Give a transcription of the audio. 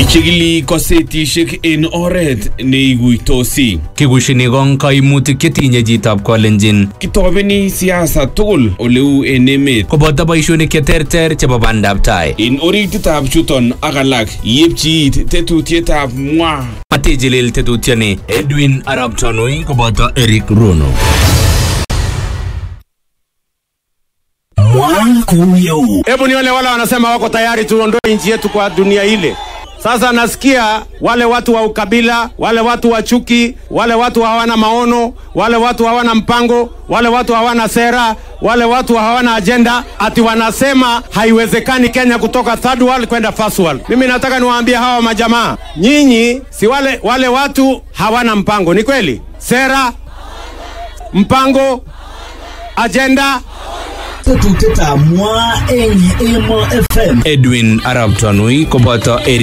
Chikili kosetishek en oret neiguitosi. Kikushini kong kaimutik chetinye chitab kolenjin Kitobeni siasa tugul oleu en emet. koboto boishonik cheterter chebo bandab tai. En orititab chuton ak alak yepchi it tetutietab mwa. Matijilil tetutioni Edwin Arap Tonui koboto Eric Rono. Hebu nione wale wanasema wako tayari tuondoe nchi yetu kwa dunia ile. Sasa nasikia wale watu wa ukabila, wale watu wa chuki, wale watu hawana maono, wale watu hawana mpango, wale watu hawana sera, wale watu hawana ajenda, ati wanasema haiwezekani Kenya kutoka third world kwenda first world. Mimi nataka niwaambie hawa majamaa, nyinyi si wale, wale watu hawana mpango, ni kweli? Sera, mpango, ajenda, tetutietab mwa eng Emo FM Edwin Arap Tonui koboto Eric